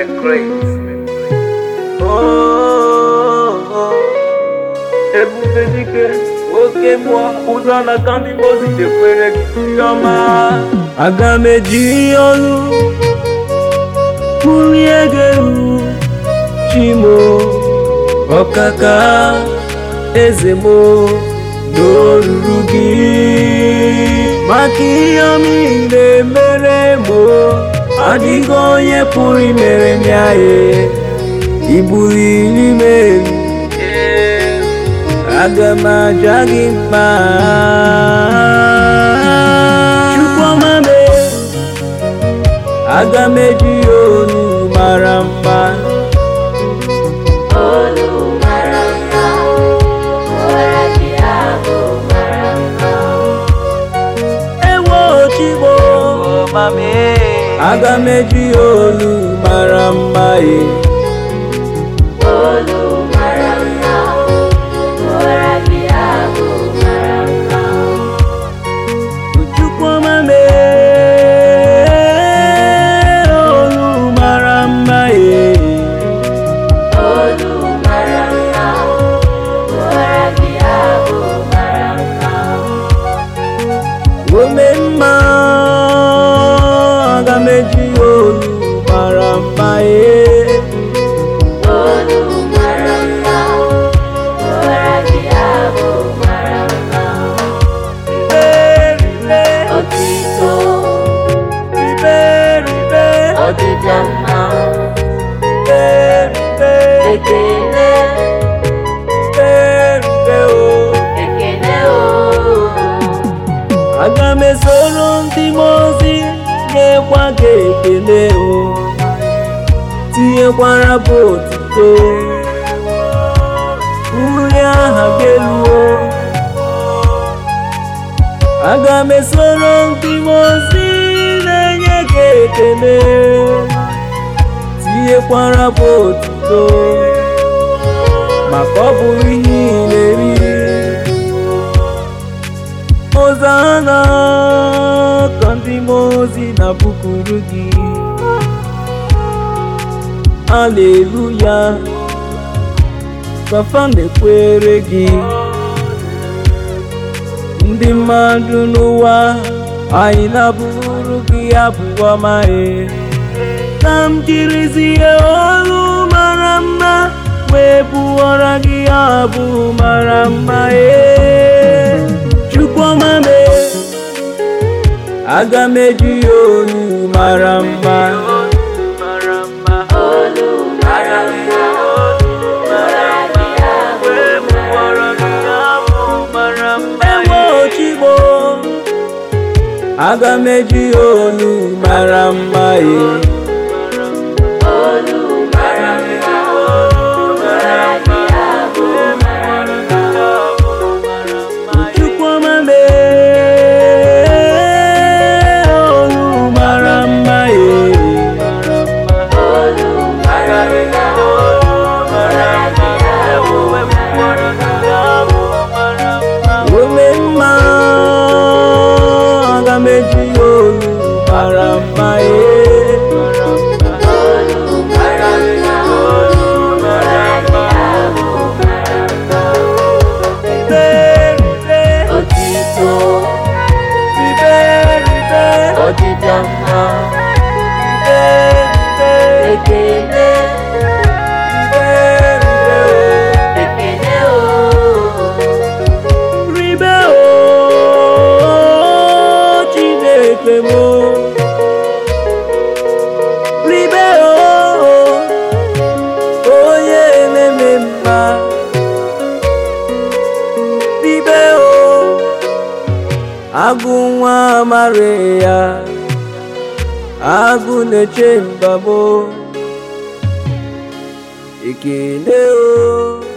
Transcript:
great. Oh, oh. Ebube dike oke mmụọ ụzọ na ka ndị mozi jekwere gị ihe ọma aga m eji ọnụ kwurie gị elu chimo ọkaka eze mo n'olulu gị maka ihe ọma ị na-emere mo adịghị onye pụrụ imere m ya ye ibuliri m elu aga m aja gị mma chukwuma me aga m eji ya olu mara mma Olu mara mma, ụra gị ahụ mara mma. ewo chigbo aga m eji ya olu mara mma ye Olu mara mma, ụra gị ahụ mara mma. chukwuma me olu mara mma ye Olu mara mma, ụra gị ahụ mara mma. ome mma aga m eji ya olu mara mma ye Olu mara mma, ụra gị ahụ mara mma. Otito, ọdịda mma, ekele, ekele o. aga m esoro ndị mmụọ ozi nyekwa gị ekele o tinyekwara bụ otito uri aha gị elu o aga m esoro ndị mmụọ ozi na-enye gị ekele tinyekwara bụ otito maka ọ bụrụ ihe ị na-eri Hosanna ka ndị mmụọ ozi na-abụkuru gị Aleluya kafa na-ekwere gị ndị mmadụ n'ụwa anyị na-abụrụ gị abụ ọma e ka m jirizie olu mara mma wee bụọra gị abụ mara mma e chukwuma me aga m eji ya olu mara mma Olu mara mma, ụra gị ahụ mara mma. ewe ochigbo aga m eji ya olu mara mma ye Olu mara mma, ụra gị ahụ mara mma. chukwuma me olu mara mma ye Olu mara mma, ụra gị ahụ mara mma. ome mma aga m eji ya olu mara mma ye Olu mara mma, ụra gị ahụ mara mma. Otito, ọdịda mma, ekele, ekele o. ribe o chineke m ribe o onye na-eme mma ribe o agụ nwa amara ya agụ na-eche mbamo ekele o